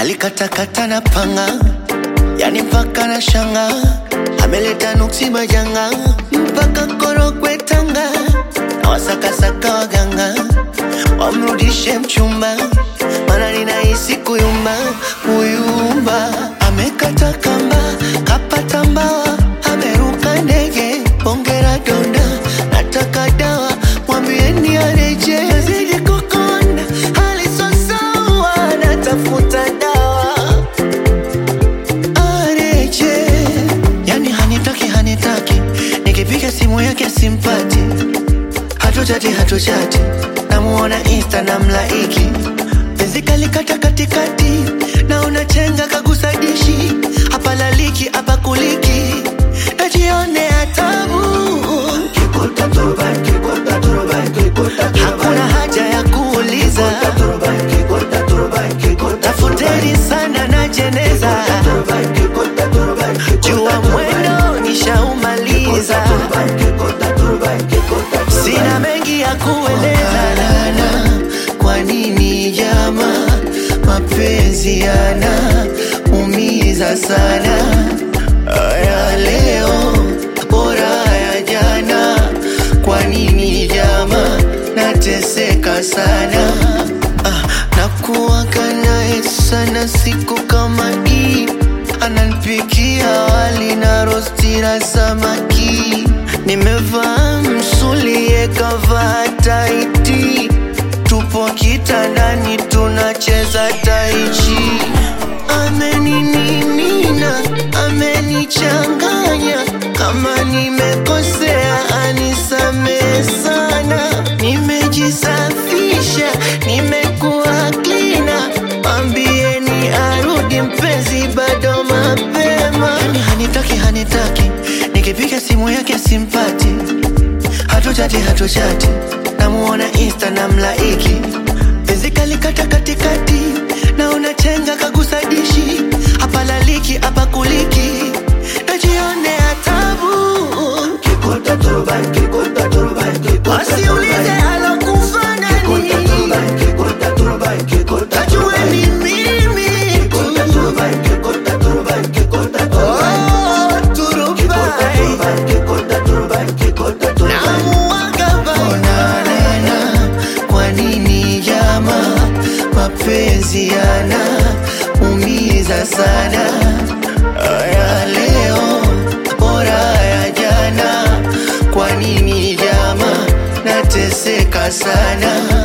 alikatakata na panga, yani mpaka na shanga, ameleta nuksi majanga mpaka Korogwe Tanga, na wasakasaka waganga wamrudishe mchumba, mana ninahisi kuyumba kuyumba. Amekata kamba kapata mbawa, ameruka ndege bongera donda, nataka dawa mwambieni areje, zidi kukonda hali so sawa, natafuta dawa areje, yani hanitaki hanitaki, nikipiga simu yake simpati, hatuchati hatuchati, namuona insta na mlaiki, penzi kalikata katikati, naona chenga kagusa dishi, hapa laliki hapa kuliki, najionea tabu Hakuna haja ya kuuliza, tafuteni sana na jeneza, jua mwendo nishaumaliza, sina mengi ya kueleza. Nana, kwa nini jama mapenzi yana umiza sana? Aya leo bora ya jana, kwa nini jama nateseka sana? Ah, nakuwaga naye sana siku kama hii, ananipikia wali na rosti la samaki, nimevaa msuli yekavaa taiti, tupo kitandani tunacheza taichi, ameninimina amenichanganya, kama nimekosea anisamehe sana, nimejisafisha nimekuwa klina, ambieni arudi mpenzi, bado mapema. Yani hanitaki hanitaki, nikipiga simu yake simpati, hatuchati hatuchati, namuona insta na mlaiki, penzi kalikata katikati, naona chenga kagusa dishi, hapa laliki hapa kuliki, najionea tabu Wasiulize alokufa nani, najue ni mimi tu. Oh, turubai. Namuaga bai. Onanana, kwa nini jama mapenzi yana umiza sana aya leo bora ya jana kwa nini jama nateseka sana